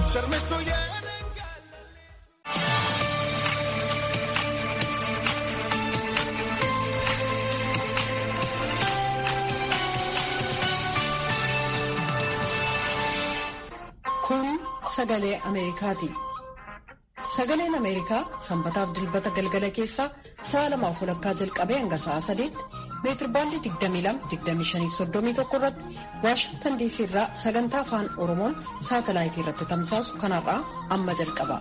Kun sagalee Ameerikaati. Sagaleen Ameerikaa sanbataaf dilbata galgala keessaa sa'a lamaaf walakkaa jalqabee hanga sa'a sadeetti meetirbaandii 22-25-31 irratti Waashingtan diisii irraa sagantaa afaan Oromoon saatalaayitii irratti tamsaasu kanarraa amma jalqaba.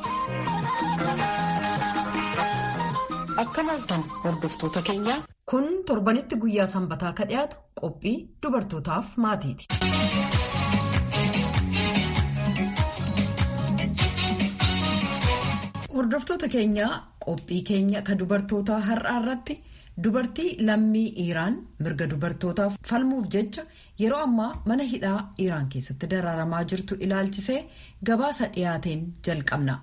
Akka laaltan hordoftoota keenyaa. Kun torbanitti guyyaa sanbataa ka dhiyaatu qophii dubartootaaf maatiiti. Hordoftoota keenyaa qophii keenya ka dubartootaa har'aa irratti dubartii lammii Iraan mirga dubartootaaf falmuuf jecha yeroo ammaa mana hidhaa Iraan keessatti dararamaa jirtu ilaalchisee gabaasa dhiyaateen jalqabna.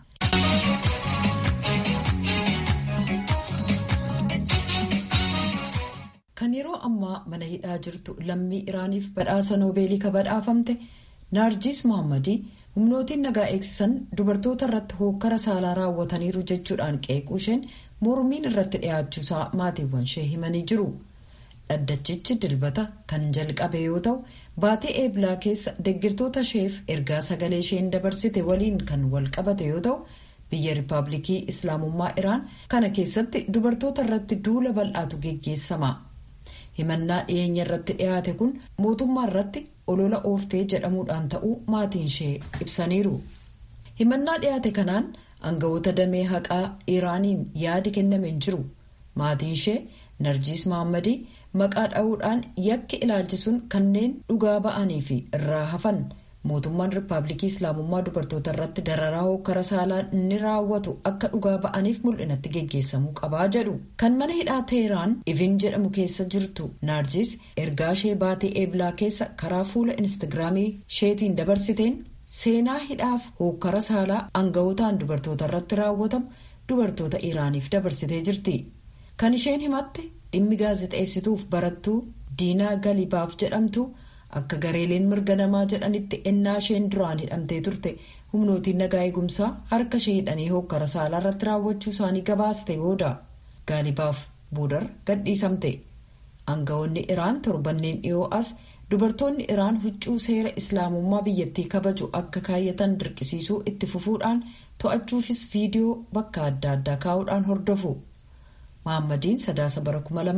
Kan yeroo ammaa mana hidhaa jirtu lammii Iraaniif badhaasa noobeelii ka badhaafamte Naarjis Mohammadii. humnootiin nagaa eegsisan dubartoota irratti hookkara saalaa raawwataniiru jechuudhaan qeequu isheen mormiin irratti dhiyaachuusaa maatiiwwan ishee himanii jiru dhaddachichi dilbata kan jalqabe yoo ta'u baatee eeblaa keessa deggirtoota isheef ergaa sagalee isheen dabarsite waliin kan wal qabate yoo ta'u biyya riippaabilikii islaamummaa iraan kana keessatti dubartoota irratti duula bal'aatu geggeessama himannaa dhiyeenya irratti dhiyaate kun mootummaa irratti olola ooftee jedhamuudhaan ta'uu maatiin ishee ibsaniiru himannaa dhiyaate kanaan aangawoota damee haqaa iraaniin yaadi kenname hin jiru maatiin ishee narjiis mahammadii maqaa dha'uudhaan yakki ilaalchisuun kanneen dhugaa ba'anii fi irraa hafan mootummaan riippaabilikii islaamummaa dubartoota irratti dararaa hookkara saalaa inni raawwatu akka dhugaa ba'aniif mul'inatti geggeessamuu qabaa jedhu kan mana hidhaa teheraan ivin jedhamu keessa jirtu naarjis ergaa ishee baatee eeblaa keessa karaa fuula instaagiraamii isheetiin dabarsiteen seenaa hidhaaf hookkara saalaa aangawotaan dubartoota irratti raawwatamu dubartoota iraaniif dabarsitee jirti kan isheen himatte dhimmi gaazexeessituuf barattuu diinaa galibaaf jedhamtu. akka gareeleen mirga namaa jedhanitti ennaa isheen duraan hidhamtee turte humnootiin nagaa eegumsaa harka ishee hidhanii hookkara saalaa irratti raawwachuu isaanii gabaaste booda gaalibaaf boodar gadhiisamte aangawoonni iraan torbanneen dhiyoo as dubartoonni iraan huccuu seera islaamummaa biyyattii kabaju akka kaayyatan dirqisiisuu itti fufuudhaan to'achuufis viidiyoo bakka adda addaa kaa'uudhaan hordofu. Mahaammadiin sadaasa bara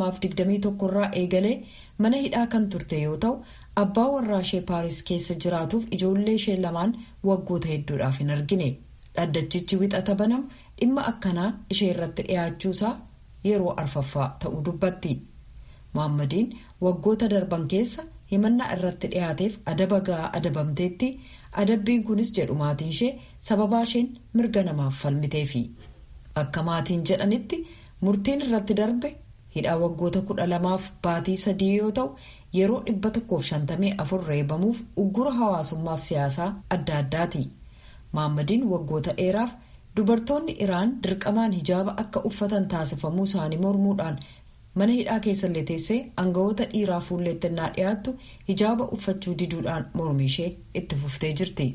2021 irraa eegalee mana hidhaa kan turte yoo ta'u abbaa warraa ishee paaris keessa jiraatuuf ijoollee ishee lamaan waggoota hedduudhaaf hin argine dhaddachichi wixata banamu dhimma akkanaa ishee irratti dhiyaachuusaa yeroo arfaffaa ta'uu dubbatti Mahaammadiin waggoota darban keessa himannaa irratti dhiyaateef adaba ga'aa adabamteetti adabbiin kunis jedhu maatiin ishee sababaa isheen mirga namaaf falmiteefi akka maatiin jedhanitti. murtiin irratti darbe hidhaa waggoota kudha lamaaf baatii sadii yoo ta'u yeroo dhibba tokkoof shantamii afur reebamuuf uggura hawaasummaaf siyaasaa adda addaati maammadiin waggoota dheeraaf dubartoonni iraan dirqamaan hijaaba akka uffatan taasifamuu isaanii mormuudhaan mana hidhaa keessallee teessee aangawoota dhiiraa fuulleettennaa dhiyaattu hijaaba uffachuu diduudhaan mormi ishee itti fuftee jirti.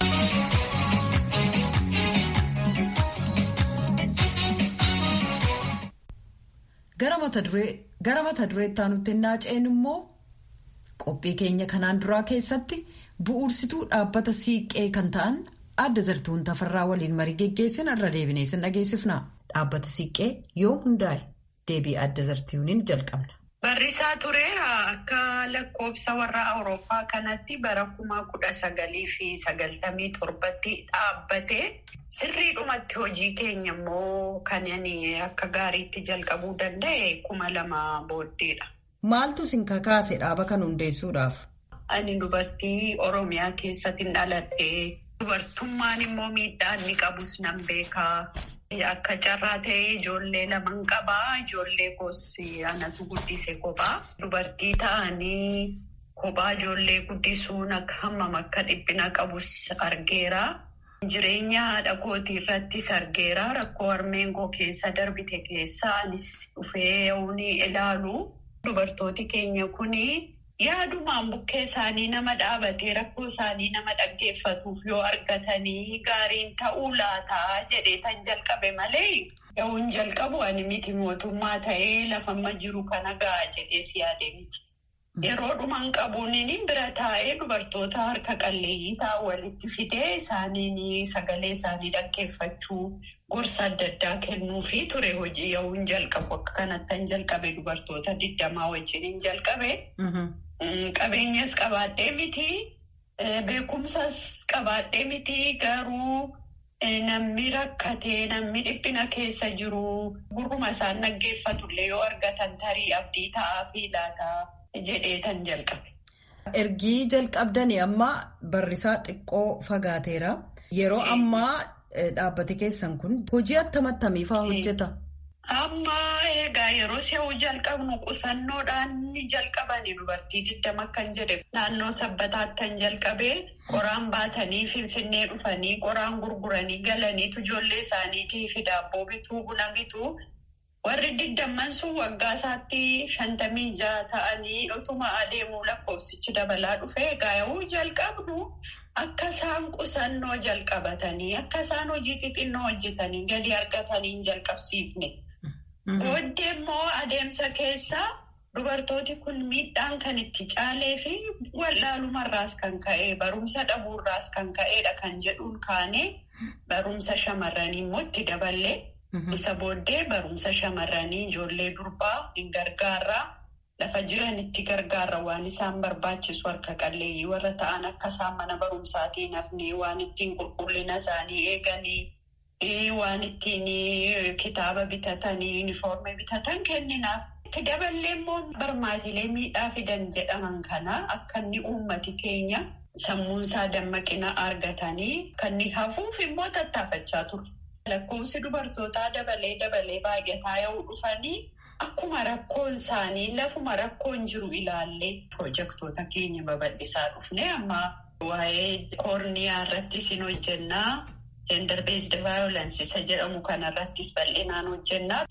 gara mata dureetti aanutti naaceen immoo qophii keenya kanaan duraa keessatti bu'uursituu dhaabbata siiqqee kan ta'an adda zartuun tafarraa waliin marii geggeessin irra deebinee sin dhageessifna dhaabbata siiqqee yoo hundaa'e deebii adda zartuuniin jalqabna. Barrisaa tureera akka lakkoofsa warra Awurooppaa kanatti bara kuma kudha sagalii fi sagaltamii torbatti dhaabbate. Sirriidhumatti hojii keenya immoo kan akka gaariitti jalqabuu danda'e kuma lama booddeedha. Maaltu isin kakaase dhaaba kan hundeessuudhaaf? Ani dubartii Oromiyaa keessatti dhaladhe. Dubartummaan immoo miidhaa inni qabus nan beekaa. Akka carraa ta'ee ijoollee laman qabaa. Ijoollee koos anatu guddise kophaa. Dubartii ta'anii kophaa ijoollee guddisuun akka hammam akka dhiphina qabus argeera. Jireenya haadha kootii irrattis argeera. Rakkoo harmeen koo keessa darbite keessa anis dhufee ni ilaalu. Dubartooti keenya kuni yaadumaan bukkee isaanii nama dhaabatee rakkoo isaanii nama dhaggeeffatuuf yoo argatanii gaariin ta'uu laataa jedhee tan jalqabe malee yoon jalqabu ani miti mootummaa ta'ee lafamma jiru kana ga'a jedhee si yaade miti. Yeroo dhumaan qabuun bira taa'ee dubartoota harka qalleeyyii ta'an walitti fidee isaaniin sagalee isaanii dhaggeeffachuu gorsa adda addaa kennuufii ture hojii yoon jalqabu akka kanattan jalqabe dubartoota digdamaa wajjin jalqabe. Qabeenyas qabaadhee miti beekumsas qabaadhee miti garuu namni rakkatee namni dhiphina keessa jiru gurruma isaan dhaggeeffatullee yoo argatan tarii abdii ta'aa fi laataa. jedhee tan jalqabe. Ergii jalqabdanii amma barrisaa xiqqoo fagaateera. Yeroo ammaa dhaabbate keessan kun hojii attamattamii fa'aa hojjeta? Amma egaa yeroo si'uu jalqabnu qusannoodhaan ni jalqabani dubartii digdama kan jedhe naannoo sabbataattan jalqabee qoraan baatanii finfinnee dhufanii qoraan gurguranii galaniitu ijoollee isaaniitiif daabboo bituu buna bituu. Warri digdamman sun waggaa isaatti shantamii jaha ta'anii utuma adeemuu lakkoofsichi dabalaa dhufee egaa jalqabnu akka isaan qusannoo jalqabatanii akka isaan hojii xixinnoo hojjetanii galii argatanii hin jalqabsiifne. Booddee immoo adeemsa keessa dubartooti kun miidhaan kan itti caalee fi wallaalumarraas kan ka'e barumsa dhabuurraas kan ka'edha kan jedhuun kaanee barumsa shamarranii immoo itti daballee. Isa booddee barumsa shamarranii ijoollee durbaa hin gargaarraa lafa jiranitti gargaarra waan isaan barbaachisu harka qalleeyyii warra ta'an akka isaan mana barumsaatiin hafnee waan ittiin qulqullina isaanii eeganii waan ittiin kitaaba bitatanii yuunifoormii bitatan kenninaaf. Itti daballee immoo barmaatilee miidhaa fidan jedhaman kana akka inni uummati keenya sammuunsaa dammaqina argatanii kan inni hafuuf immoo tattaafachaa turre. Lakkoofsi dubartootaa dabalee dabalee baay'ataa yoo dhufanii akkuma rakkoon isaanii lafuma rakkoon jiru ilaallee pirojektoota keenya babal'isaa dhufne amma waa'ee koorniyaa irrattis hin hojjennaa. Gender based violence isa jedhamu kanarrattis bal'inaan hojjennaa.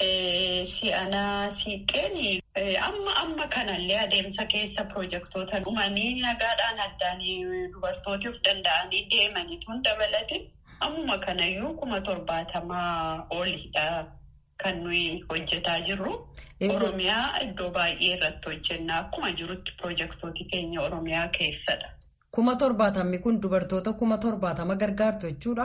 Si'anaa siiqqeen amma amma kanallee adeemsa keessa pirojektoota dhumanii nagaadhaan addaan dubartooti of danda'anii deemaniituun dabalate. Ammuma kanayyuu kuma torbaatamaa oliidha kan nuyi hojjetaa jirru. Oromiyaa iddoo baay'ee irratti hojjennaa akkuma jirutti pirojektooti keenya Oromiyaa keessadha. Kuma torbaatamni kun dubartoota kuma torbaatama gargaartu jechuudha?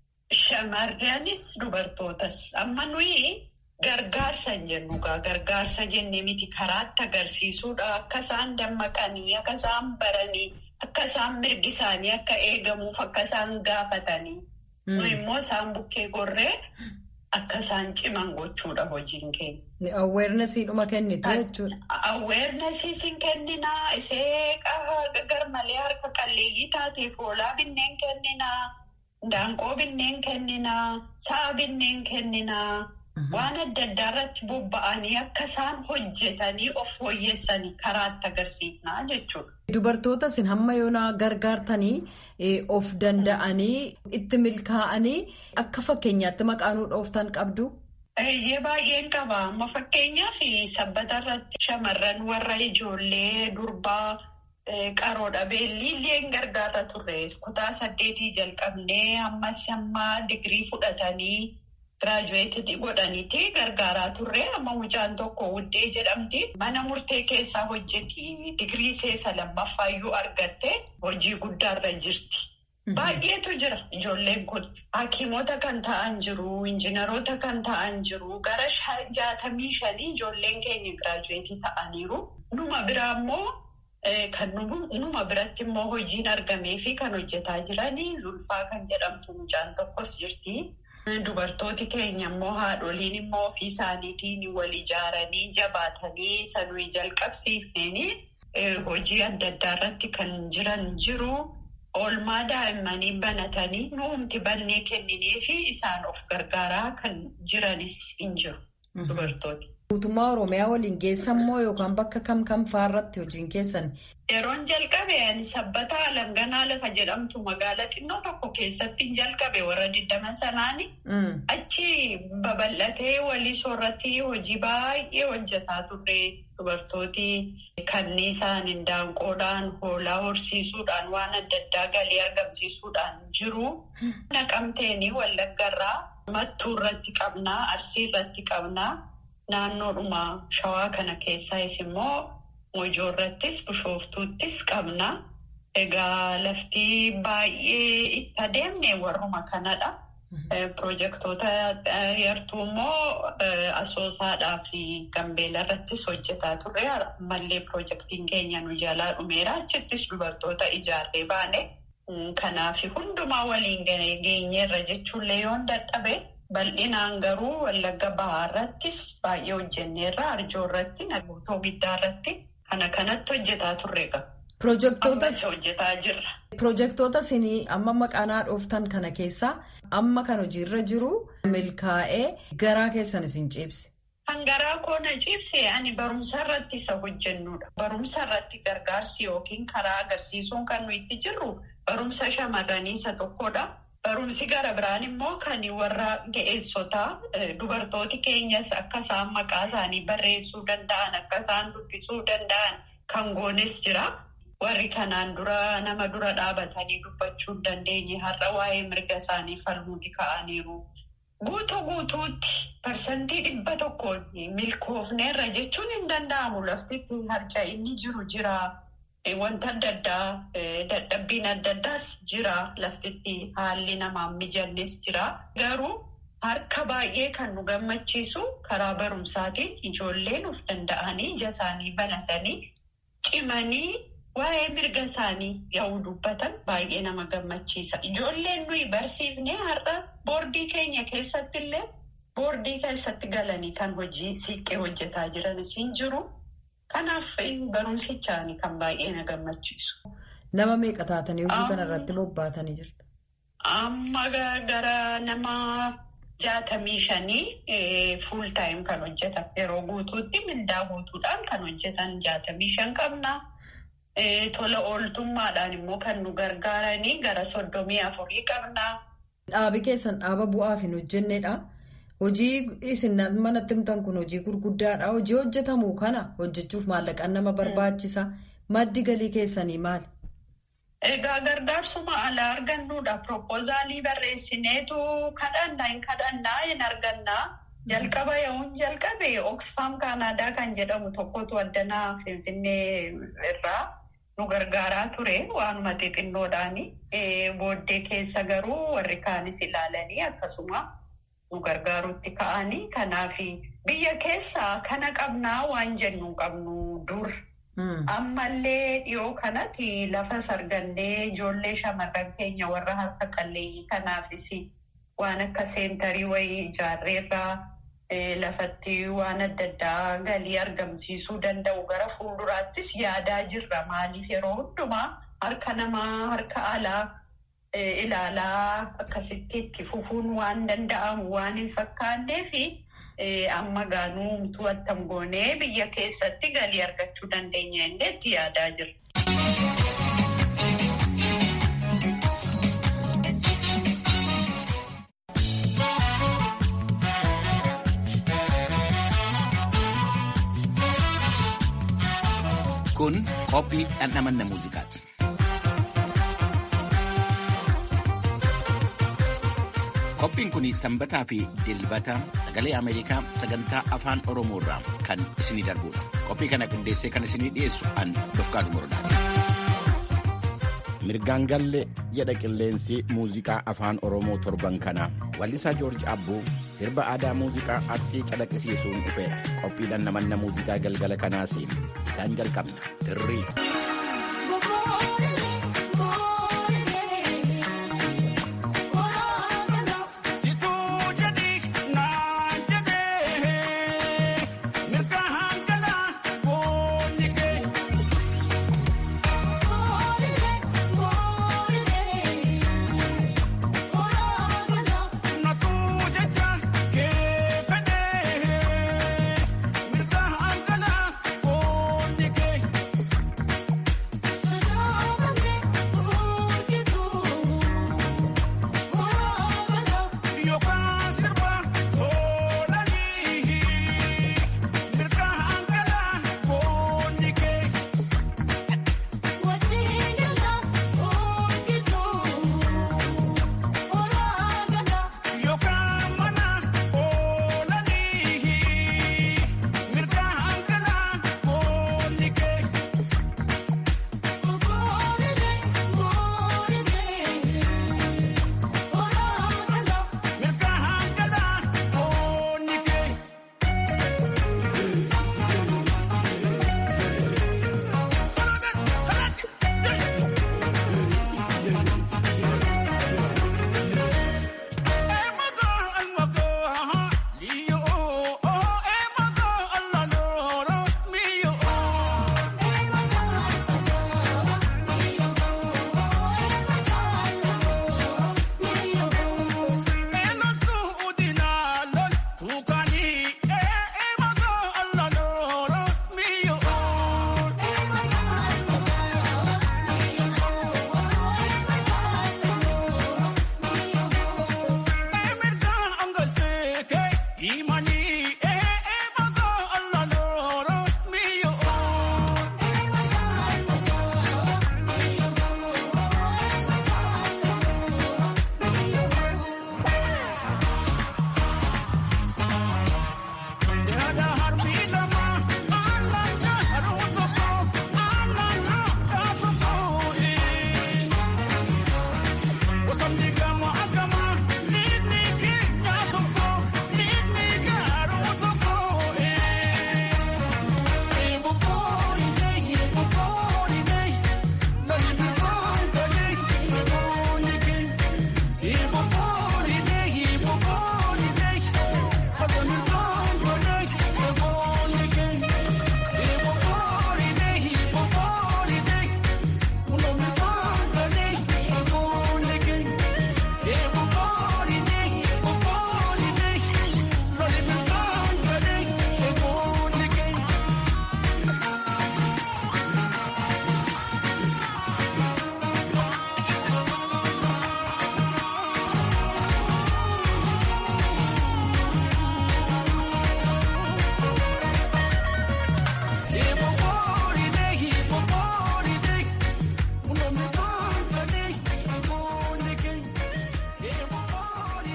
Shamarranis dubartootas amma nuyi gargaarsa hin jennu gargaarsa jennee miti karaatti agarsiisuudha akka isaan dammaqanii akka isaan baranii akka isaan mirgi isaanii akka eegamuuf akka isaan gaafatanii. Nuyi immoo isaan bukkee gorree akka isaan ciman gochuudha hojiin keenya. Awweernasiidhuma kennitu jechuudha. Awweernasiis hin kenninaa isee garmalee harka qalleeyyii taateef hoolaa binneen kenninaa daanqoo binneen kenninaa sa'a binneen kenninaa waan adda addaa irratti bobba'anii akka isaan hojjetanii of fooyyessanii karaatti agarsiifnaa jechuudha. Dubartoota isin hamma yoonaa gargaartanii of danda'anii itti milkaa'anii akka fakkeenyaatti maqaanuu dhooftan qabdu. Eeyyee baay'een qaba. Amma fakkeenyaaf sabbata irratti shamarran warra ijoollee durbaa qaroodha. Beelliillee gargaarra turre. Kutaa saddeetii jalqabnee ammas amma digirii fudhatanii giraajuweetii godhaniiti gargaaraa turre. Amma mucaan tokko wuddee jedhamti. Mana murtee keessaa hojjeti. Digirii seesa lammaffayyuu argatte hojii guddaarra jirti. Baay'eetu jira ijoolleen kun hakiimota kan ta'an jiru injiinaroota kan ta'an jiru gara jaatamii shanii ijoolleen keenya giraajuweetii ta'aniiru numa biraa immoo kan numa biratti immoo hojiin argamee fi kan hojjetaa jiranii zulfaa kan jedhamtu mucaan tokkos jirti. Dubartooti keenya immoo haadholiin immoo ofii isaaniitiin wal ijaaranii jabaatanii sanuu jalqabsiifneen hojii adda addaa irratti kan jiran jiru. Oolmaa daa'immanii banatanii nuumti bannee kenninee fi isaan of gargaaraa kan jiranis hin jiru dubartooti. Guutummaa Oromiyaa waliin geessan moo yookaan bakka kam kam fa'aarratti hojiin keessan? Yeroon jalqabe ani sabbataa alanganaa lafa jedhamtu magaala xinnoo tokko keessatti hin jalqabe warra digdama sanaani. Achi babal'atee walii soorratti hojii baay'ee hojjetaa turre. Dubartooti kanniisaan, indaanqoodhaan, hoolaa horsiisuudhaan waan adda addaa galii argamsiisuudhaan jiru. Naqamteeni wallaggarraa mattuu irratti qabnaa, arsii irratti qabnaa. Naannoodhuma shawaa kana keessaayis immoo mojoo irrattis bishooftuuttis qabnaa. Egaa lafti baay'ee itti adeemne warruma kanadha. Pirojektoota yartuu immoo asoosaadhaa fi gambeela irrattis hojjetaa turre. Ammallee pirojektiin keenya nu jalaa dhumeera. Achittis dubartoota ijaarree baane. Kanaaf hundumaa waliin geenyeerra jechuullee yoon dadhabe bal'inaan garuu wallagga bahaa irrattis baay'ee hojjenneerra. Arjoo irratti, naguutoo giddaa irratti kana kanatti hojjetaa turre qaba. Pirojektoota isinii amma maqaanaa dhooftan kana keessaa amma kan hojiirra jiru milkaa'ee garaa keessan isin ciibse. Kan garaa koona ciibse ani barumsa irratti isa hojjennudha. Barumsa irratti gargaarsi yookiin karaa agarsiisuun kan nuyi itti jirru barumsa shamarranii isa tokkodha. Barumsi gara biraan immoo kan warra ga'eessotaa dubartooti keenyas akka isaan maqaa isaanii barreessuu danda'an akka isaan dubbisuu danda'an kan goones jira. Warri kanaan dura nama dura dhaabatanii dubbachuu hin dandeenye har'a waa'ee mirga isaanii falmuuti ka'aniiru. Guutuu guutuutti parsantii dhibba tokkoon milkoofneerra jechuun hin danda'amu laftitti harca'inni jiru jira. Wanta adda addaa dadhabbiin adda addaas jira laftitti haalli namaan mijannes jira. Garuu harka baay'ee kan nu gammachiisu karaa barumsaatiin ijoolleen of danda'anii ija isaanii banatanii cimanii. Waa'ee mirga isaanii yoo dubbatan baay'ee nama gammachiisa. Ijoolleen nuyi barsiifnee har'a boordii keenya keessatti illee boordii keessatti galanii kan hojii siiqqee hojjetaa jiranis hin jiru. Kanaaf barumsichaan kan baay'ee na gammachiisu. Nama meeqa taatanii hojii kana irratti bobbaatanii jirtu? Amma gara nama jaatamii shanii fuul taayim kan hojjetan yeroo guutuutti mindaa guutuudhaan kan hojjetan jaatamii shan qabna. Tola ooltummaadhaan immoo kan nu gargaaranii gara soddomii afurii qabna. Dhaabi keessan dhaaba bu'aaf hin hojjennedha. Hojii isin manatti himtan kun hojii gurguddaadha. Hojii hojjetamu kana hojjechuuf maallaqaan nama barbaachisa. Maddi galii keessanii maali? Egaa gargaarsuma alaa argannuudha. Propoozaalii barreessineetu kadhannaa hin kadhannaa hin argannaa. Jalqaba yoon jalqabe Oxfam Kaanaadaa kan jedhamu tokkotu addanaa Finfinnee irraa nu gargaaraa ture waanuma xixinnoodhaani. Booddee keessa garuu warri kaanis ilaalanii akkasuma nu gargaaruutti ka'anii. Kanaaf biyya keessaa kana qabnaa waan jennu qabnu dur. Ammallee dhiyoo kanatti lafa sargannee ijoollee shamarran keenya warra harka qalleeyyii kanaafis waan akka seentarii wayii ijaarreerraa. Lafatti waan adda addaa galii argamsiisuu danda'u gara fuulduraattis yaadaa jirra. Maaliif yeroo hundumaa harka namaa harka alaa ilaalaa akkasitti itti fufuun waan danda'amu waan hin fakkaanneef amma gaanuumtuu attam goonee biyya keessatti galii argachuu dandeenya illee itti yaadaa jirra. Kun qophii dhandhamanna muuziqaati. Qophiin kun sanbataa fi dilbata sagalee Ameerikaa sagantaa afaan Oromoo irraa kan isinii darbudha. Qophii kana qindeessee kan isinii dhiyeessu an Dofqaadu Morodaati. Mirgaan galle jedha qilleensi muuziqaa afaan Oromoo torban kanaa. Wallisaa Joorji Abbuu sirba aadaa muuziqaa arsii calaqqisiisuun dhufeera. Qophii dhandhamanna muuziqaa galgala kanaas isaan jalqabna. Dirrii.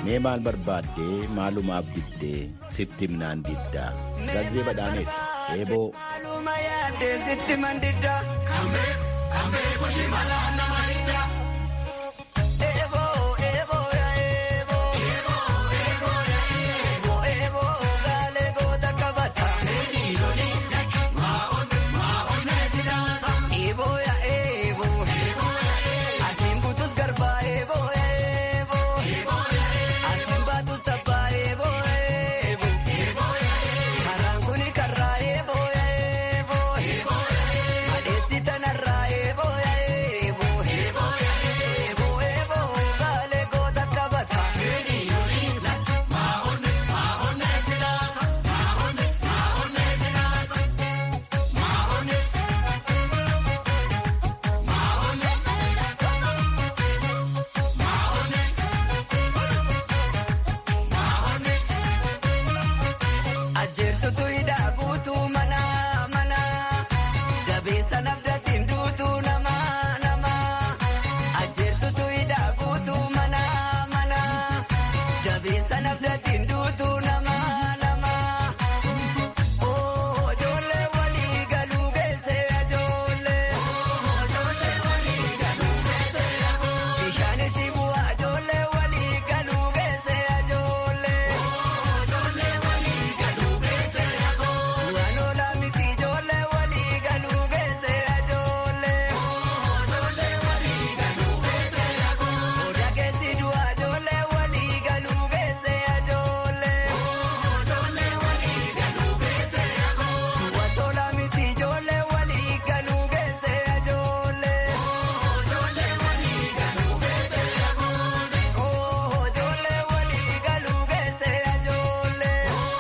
mee maal barbaaddee maalumaaf diddee sitti himnaan diddaa gazzee badhaaneeti eeboo. Maaluma yaaddee sitti mandiddaa. Kamee kushi malaa nama hiddaa. Eeboo eeboo yaa eeboo. Eeboo eeboo gaalee goota qabata. Eeboo yaa eeboo. Asiin butus garbaa eeboo yaa eeboo. Asiin baatus tabbaa eeboo eeboo. Karaan kuni karaa eeboo yaa eeboo. Adeesi tanarraa eeboo yaa eeboo. Eeboo eeboo gaalee goota qabata. Ajeertutu hidhaa guutuu mana mana gabeessa nafdatiin duutuu nama nama ajeertutu hidhaa guutuu mana mana gabeessa nafdatiin duutuu nama nama. Oo ijoollee walii galuu geessee ijoollee. Bishaanis bu'aa ijoollee walii galuu geessee ijoollee. Suuraan oolaa miti ijoollee walii galuu geessee ijoollee. Odaa keessi du'aa ijoollee walii galuu geessee ijoollee. Du'a tolaa miti ijoollee walii galuu geessee ijoollee. Oo ijoollee walii galuu geessee ijoollee.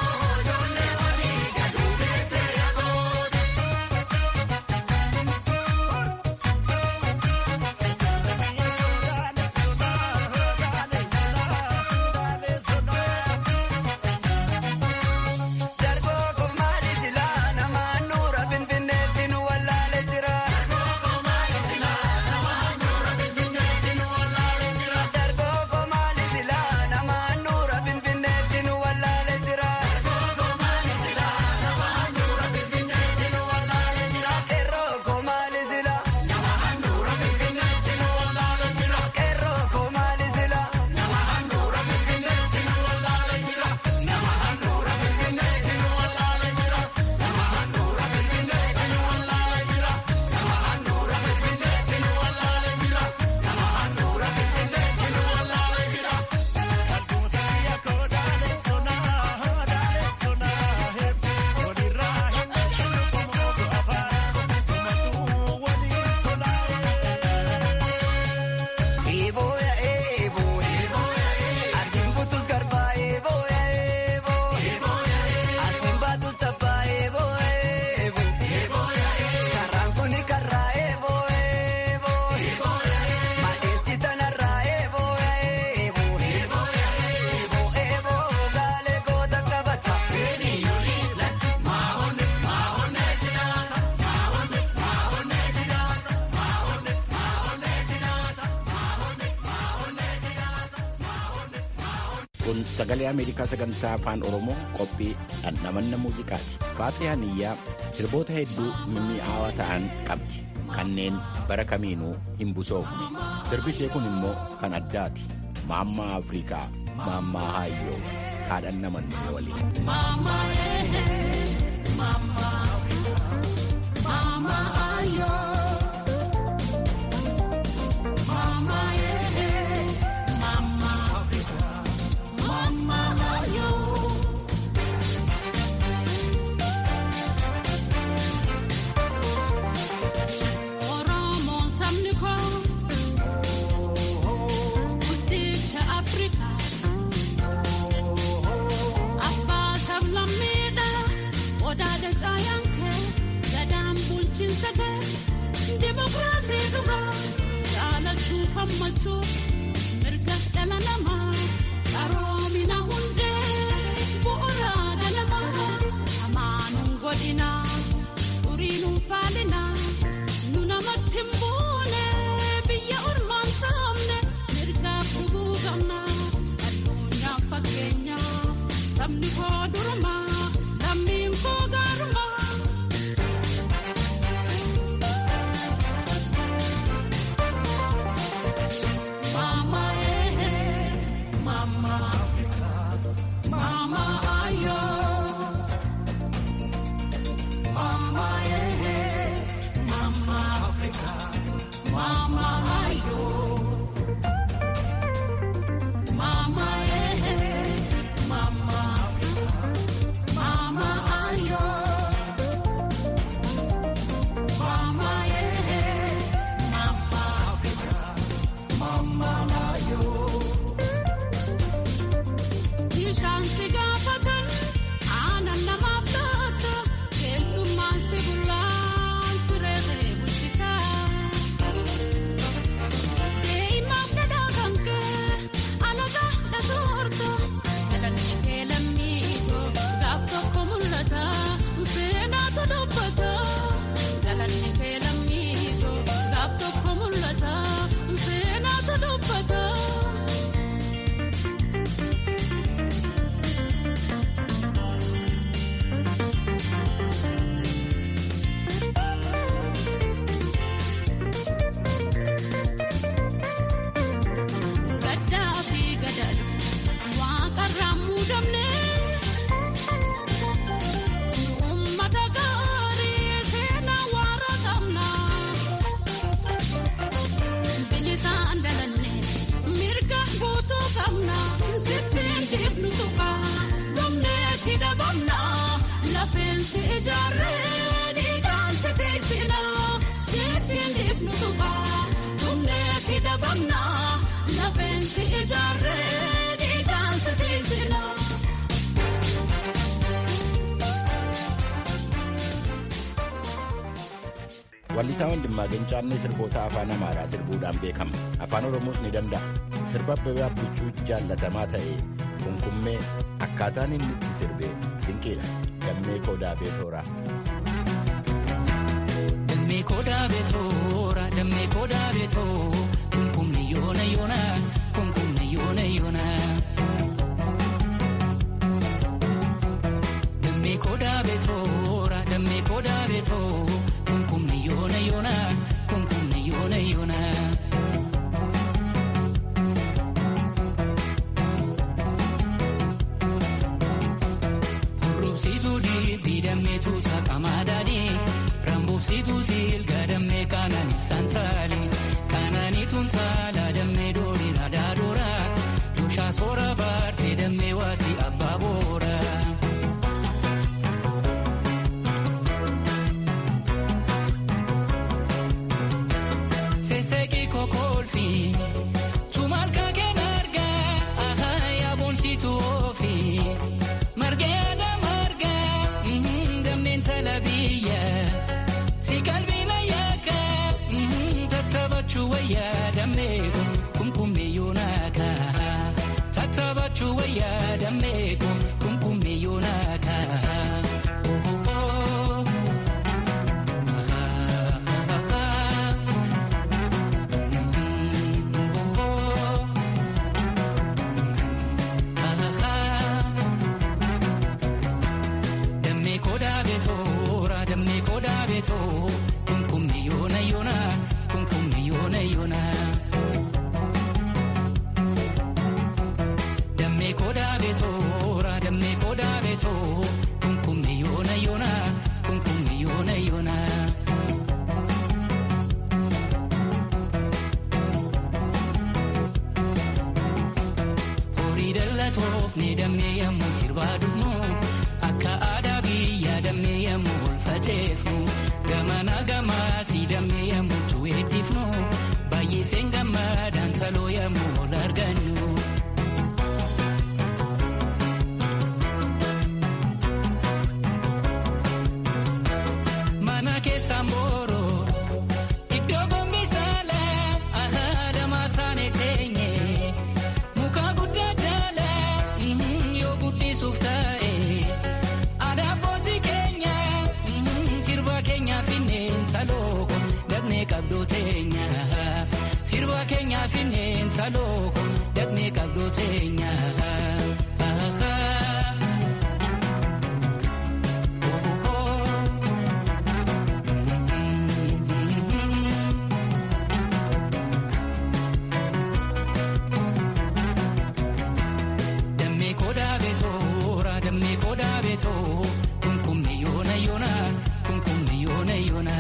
Dargoo komaali silaa namaan nuura finfinneetti nu wallaale jira. Dargoo komaali silaa namaan nuura finfinneetti nu wallaale jira. Dargoo komaali silaa namaan nuura finfinneetti nu wallaale jira. Dargoo komaali silaa namaan nuura finfinneetti nu wallaale jira. Qeerroo komaali silaa namaan nuura finfinneetti nu wallaale jira. Qeerroo komaali silaa namaan nuura finfinneetti nu wallaale jira. Namaan nuura finfinneetti nu wallaale jira. Namaan nuura finfinneetti nu wallaale jira. Namaan nuura finfinneetti nu wallaale jira. Namaan nuura finfinneetti nu wallaale jira. Kalbuuta biyya koo daalee sonaa daalee sonaa hedduu walirraa hin dhageenye komootu afaan komootu waliin tolaa'ee. Eeboo yaa eeboo asiin butus garbaa eeboo yaa eeboo asiin baatus tabbaa eeboo eeboo karaan kuni karaa eeboo eeboo madeessi tanarraa eeboo yaa eeboo eeboo eeboo gaalee goota qabata. kun sagalee ameerikaa sagantaa afaan oromoo qophii dhandhamanna muuziqaati faatee haniyyaa sirboota hedduu mimmi'aawaa ta'an qabdi kanneen bara kamiinuu hin busoofne sirbi ishee kun immoo kan addaati maammaa afrikaa maammaa haayyoo kaadhan namanne waliin Oromoon sabni koo guddicha Afrikaa abbaa sablammiidha odaadha caayaan kee gadaan bulchiinsa kee dimokiraasii dhugaa jaalachuu fammachuu mirga dhala namaa qaroomina hundee bu'uuraa galamaa amaanuun godhinaa uriinuun faalinaa nu namatti hin buune biyya ormaan saamne mirgaaf dhuguu qabna. sabni koo durumaa lammiin koo gaarumaa. Mama eh, Mama Africa, Mama ayo. Mama eh, Mama Africa, Mama ayo. Mama eh, Mama Africa, Mama ayo. Mama eh, Mama Africa, Mama ayo. Bishaan si gaafatan aannan namaaf laata keessummaan si bullaan siree siree bulchitaa. Dee'imaaf dhadhaa kan kee alagaa dhasoorta galanni kee lammiitoo gaaf tokko mul'ata seenaatu dubbata galanni kee lammiitoo gaaf tokko mul'ata seenaatu dubbata. Gaddaa fi gadaadha waaqarraan muudamne uummata gaarii seenaa waara qabna bilisaan dalanne mirga guutuu qabna sittiin dhiifnu tuqa dhumneetti dhabamna lafeensi ijaarree dhiigaan si teessina sittiin dhiifnu tuqa dhumneetti dhabamna lafeensi ijaarree dhiigaan si teessina. Wallisaa Wandimmaa Ganchaannee sirboota afaan Amaaraa sirbuudhaan beekama. Afaan Oromoos ni danda'a. Sirba Abbabee Abbichuu jaallatamaa ta'e kunkummee akkaataan inni itti sirbe dinqiidha. Gammee Kodaa Beetooraa. Dammee kodaa beetoora, dammee kodaa beetoo, kunkumni yoona yoona, kunkumni yoona yoona. Dammee kodaa beetoora, dammee kodaa beetoo, kunkumni yoona yoona, kunkumni yoona yoona. Hurrubsituu dhiibbii dammeetu saqamaa daadhii. Rambuubsituu silga dammee kaanaan isaan saali. Kaanaaniituun saala dammee doolii radaa doora. Dushaa soora baartee dammee waati abbaa boora. Seeseeqii kokoolfi. Tumaal kaageen argaa. Ahaa yaabonsiituu oofi. Margee aadaa margaa. Damneen salabiyya. Si qalbiina yaaka tattabachuu wayyaa dammeeku kumkummee yoonaaka tattabachuu wayyaa dammeeku kumkummee yoonaaka. Dammee kodaa beetoora dammee kodaa beetoo kunkummi yoona yoona kunkummi yoona yoona. Dammee kodaa beetoora dammee kodaa beetoo kunkummi yoona yoona kunkummi yoona yoona. Horii daldaltoof ni dammee yemmuu sirbaa dhufnu akka aadaa biyya dammee yemmuu ol faceefnu gamana gamaasii dammee yemmuu tuweeddifnu baay'iseen gammadaan saloo yemmuu ol argannu. Mana keessaan booroo iddoo gombi saalaa ahaadamaa taane teenye muka guddaa jaala yoo guddisuuf taa'e aadaa abbootii keenya sirba keenya finneen talooko dagnee qabdoo teenya sirba keenya finneen talooko dagnee qabdoo teenya. beetoo kunkummi yoona yoona kunkummi yoona yoona.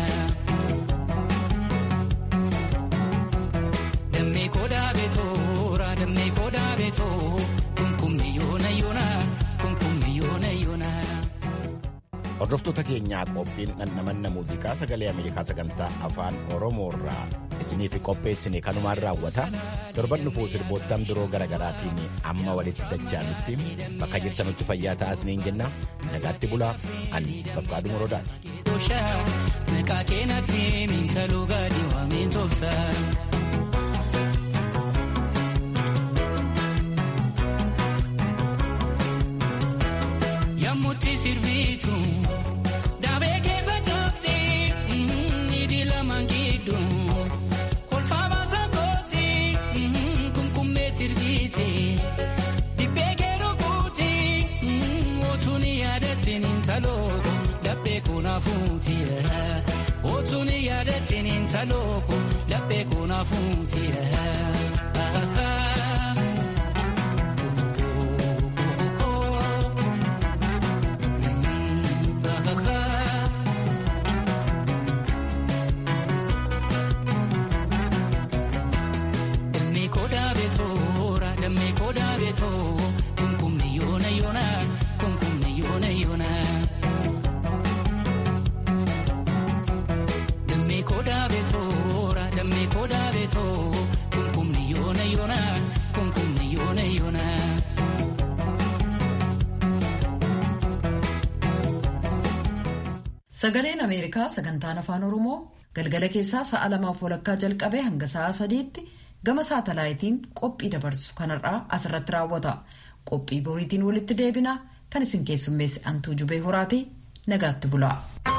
Dammee kodaa beetoo raa dammee kodaa beetoo kunkummi yoona yoona kunkummi yoona yoona. Hordoftoota keenyaa qophiin dhandhamanna muuziqaa sagalee Ameerikaa sagantaa afaan Oromoorraa isiniif qopheessine kanumaan raawwata. Torban dhufuu sirboottan biroo garaagaraatiin amma walitti dachaanutti bakka jirtanutti fayyaa ta'aa isiniin jenna. Nagaatti bulaa ani Bafqaaduu Morodaati. Maqaa keenatti miintaluu gaadii waameen tolsa. Yammutti sirbiitu daabee keessa caafte nidhi lamaan gidduu kolfaa baasa kooti kumkummee sirbiite dibbee keeroo kooti otuun yaadatiin intaloo laphee kunaafuuti otuun yaadatiin intaloo laphee kunaafuuti. Dammee kodaa beetoo raa dammee kodaa beetoo kunkummi yoona yoona kunkummi yoona yoona. Dammee kodaa beetoo raa dammee kodaa beetoo kunkummi yoona yoona kunkummi yoona yoona. Sagaleen Ameerikaa sagantaan afaan Oromoo galgala keessaa sa'a lamaaf walakkaa jalqabee hanga sa'a sadiitti gama saatalaayitiin qophii dabarsu kanarraa asirratti raawwata. Qophii boriitiin walitti deebina kan isin keessummeesse Antuu Jubee Horaatii nagaatti bulaa.